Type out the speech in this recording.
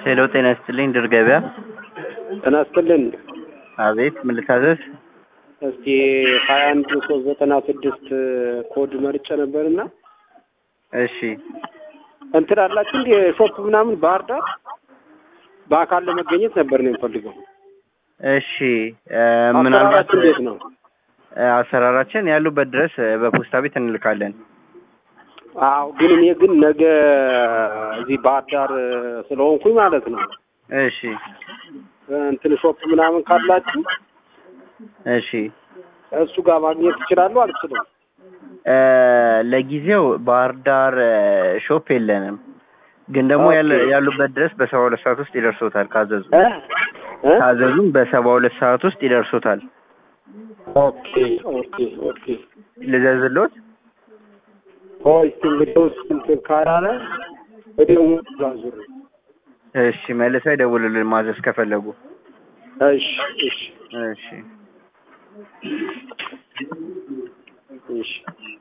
ሄሎ ጤና ይስጥልኝ ድር ገበያ። ጤና ይስጥልን። አቤት ምን ልታዘዝ? እስቲ ሀያ አንድ ሶስት ዘጠና ስድስት ኮድ መርጬ ነበርና እሺ እንትን አላችሁ እንዲ ሾፕ ምናምን ባህር ዳር በአካል ለመገኘት ነበር ነው የምፈልገው። እሺ እ ምናልባት አሰራራችሁ እንዴት ነው? እ አሰራራችን ያሉበት ድረስ እ በፖስታ ቤት እንልካለን። አዎ ግን እኔ ግን ነገ እዚህ ባህር ዳር ስለሆንኩኝ ማለት ነው እሺ እንትን ሾፕ ምናምን ካላችሁ እሺ እሱ ጋር ማግኘት እችላለሁ አልችልም? እ ለጊዜው ባህር ዳር እ ሾፕ የለንም፣ ግን ደግሞ ያለ- ኦኬ። ያሉበት ድረስ በሰባ ሁለት ሰዓት ውስጥ ይደርሶታል። ካዘዙ እ እ ካዘዙም በሰባ ሁለት ሰዓት ውስጥ ይደርሶታል። ኦኬ ኦኬ ኦኬ ልዘዝሎት? ሆይ እስቲ እንግዲህ ውስጥ እንትን ካላለ ወዲያው ላዙር። እሺ መልሰው ይደውሉልን ማዘዝ ከፈለጉ። እሺ እሺ እሺ እሺ